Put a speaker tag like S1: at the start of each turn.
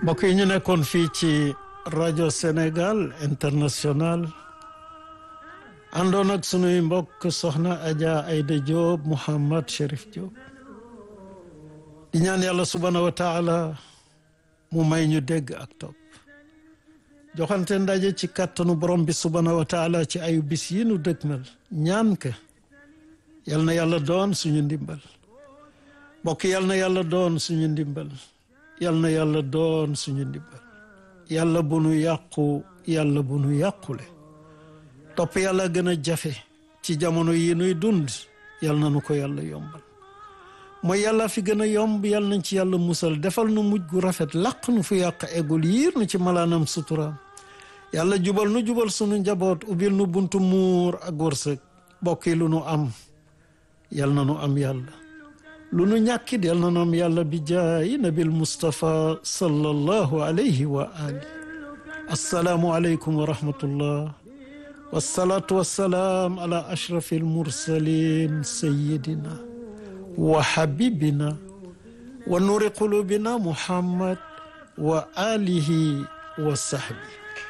S1: mbokk yi ñu nekkoon fii ci rajo Sénégal international àndoon ak sunuy mbokk soxna Adja Aïda Diop Mouhammad Cherif Diop di ñaan yàlla subhaanahu wa taala mu may ñu dégg ak topp joxante ndaje ci kàttanu borom bi subhaanahu wa taala ci ayu bis yi nu dëgmal ñaan ka yal na yàlla doon suñu ndimbal mbokk yal na yàlla doon suñu ndimbal yal na yàlla doon suñu ndimbal yàlla bu nu yàqu yàlla bu nu yàqule topp yàlla gën a jafe ci jamono yi nuy dund yal na nu ko yàlla yombal mooy yàlla fi gën a yomb yal nañ ci yàlla musal defal nu mujj gu rafet laq nu fu yàq eggul yiir nu ci malaanam suturaam yàlla jubal nu jubal sunu njaboot ubbil nu buntu muur ak wërsëg bokk yi lu nu am yal na nu am yàlla lu nu ñàkkit yal na nu am yàlla bi jaayi nabil Mustafa sallallahu alayhi wa ali assalaamu aleykum wa rahmatullah wassalaatu wassalaam ala ashrafi almursalin sayidina wa habibina wa nuri qulubina muhammad wa alihi wa sahbi